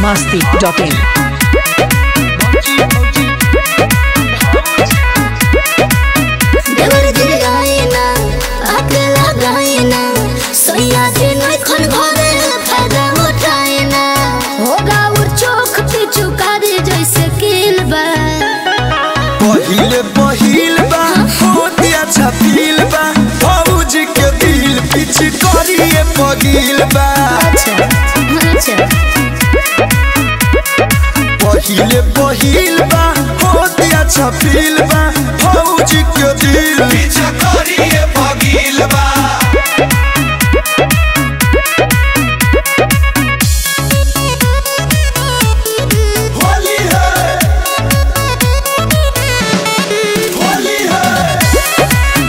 masti.in. देवर दिल गायना अकेला गायना सोया दिन खन भरे फायदा उठायना होगा और चोख पे चुकारी जैसे किल बा पहिले पहिल बा होती अच्छा फील बा भौजी के दिल पिछ करिए पगिल बा अच्छा अच्छा पहिले पहिल बा होती अच्छा फील बा भौजी के दिल पिछ करिए पगिल बा होली है होली है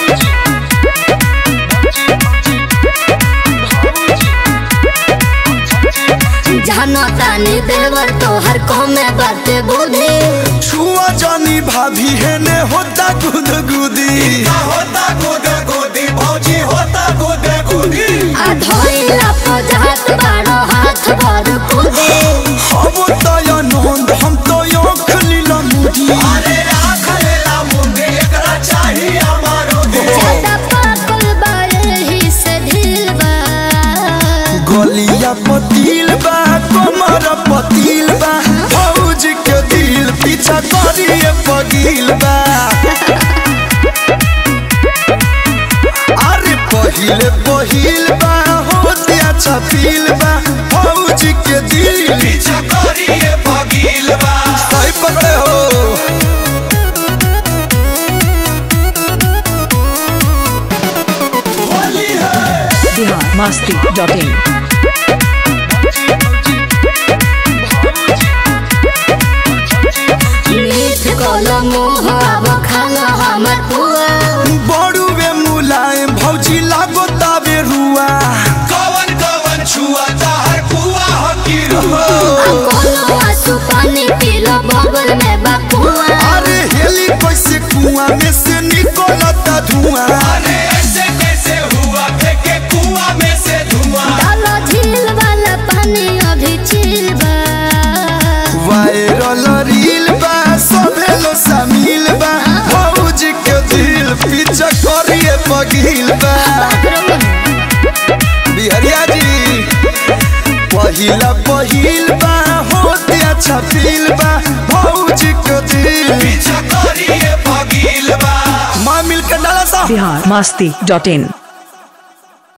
जानो तानी देवर तोहर कमे बाते बुद्धि छुआ जानी भाभी है ने होता गुद गुदी होता गुद गुदी भौजी होता गुद गुदी आ धोइला पजात बारो हाथ भर कुदे हम तो या नंद हम तो यो खलीला मुदी अरे राख लेला मुंगे एकरा चाहिए हमारो दे ज्यादा पाकल बारे ही से ढील बा गलिया पतील बा कमर पतील बा भौजी के दिल पीछा करिए पगील बा अरे पहिले पहिल बा होते अच्छा फील बा भौजी के दिल पीछा करिए पगील बा सही पकड़े हो होली है Bihar masti.in. मीठ कोलो मुँह अब खाना हमर पुआ बड़ुए मुलायम भौजी लागो ताबे रुआ कवन कवन छुआ ताहर कुआ हकी रुआ कोनो आंसू पानी पीलो बगल में बकुआ अरे हेली कैसे कुआं में से निकलता धुआं अरे ऐसे कैसे हुआ फेंके कुआं में से धुआं डालो झील वाला पानी अभी चिल बा वायरल रील बा सबे लो शामिल बा भौजी के दिल पीछा करिए पगील बा बिहरिया जी पहिला पहिल बा होते अच्छा फील बा भौजी के दिल पीछा करिए पगील बा मां मिलकर डाला सा Bihar masti.in.